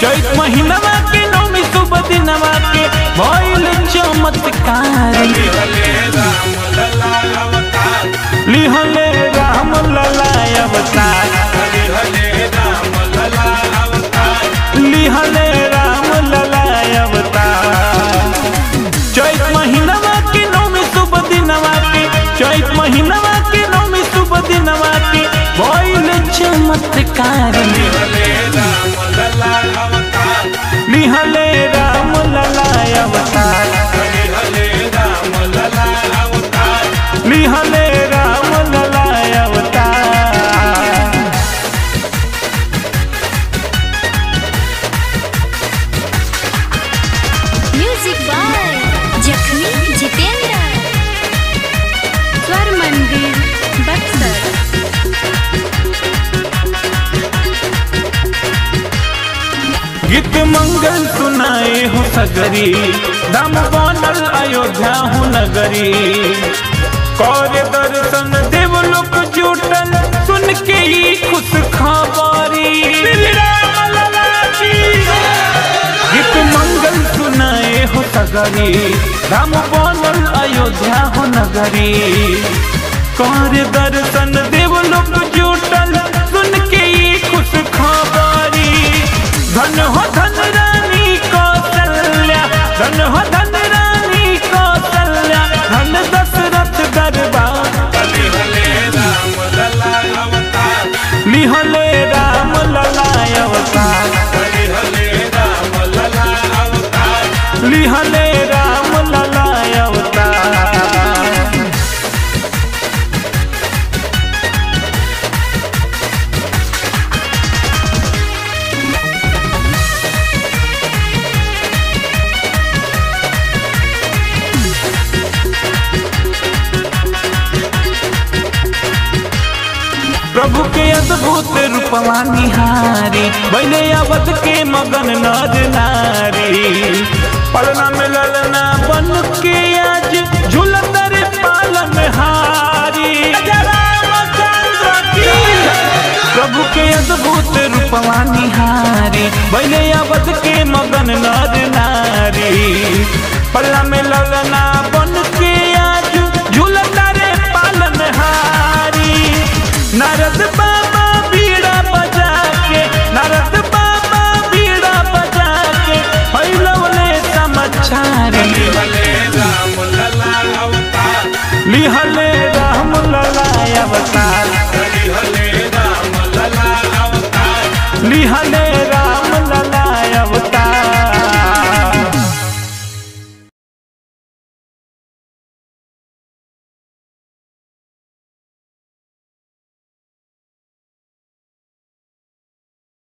चैत महीनवा के नौमी शुभ दिनवा के भइल चमत्कार लिहले राम लला अवतार लिहले राम लला अवतार चैत महीनवा के नौमी शुभ दिनवा के चैत महीनवा के नौमी शुभ दिनवा के भइल चमत्कार लिहले राम लला अवतार लिहले राम लला अवतार म्यूजिक बाय जखमी जितेंद्र स्वर मंदिर बक्सर गीत मंगल सुनाए हो सगरी धाम बनल अयोध्या हो नगरी कौर दर्शन देव लोक जुटल सुन के ही खुश खबरी गीत मंगल सुनाए हो सगरी धाम बनल अयोध्या हो नगरी कौर दर्शन देव लोक जुटल सुन के ही खुश खबरी धन हो धन रानी कौशल्या धन हो धन रानी कौशल्या धन दशरथ दरबार लिहले राम लला अवतार लिहले राम लला अवतार प्रभु के अद्भुत रूपवा निहारी बैले अवध के मगन नर नारी पलना में ललना बन के आज झूलतर पालन हारी प्रभु के अद्भुत रूपवा निहारी बैले अवध के मगन नर नारी पलना में ललना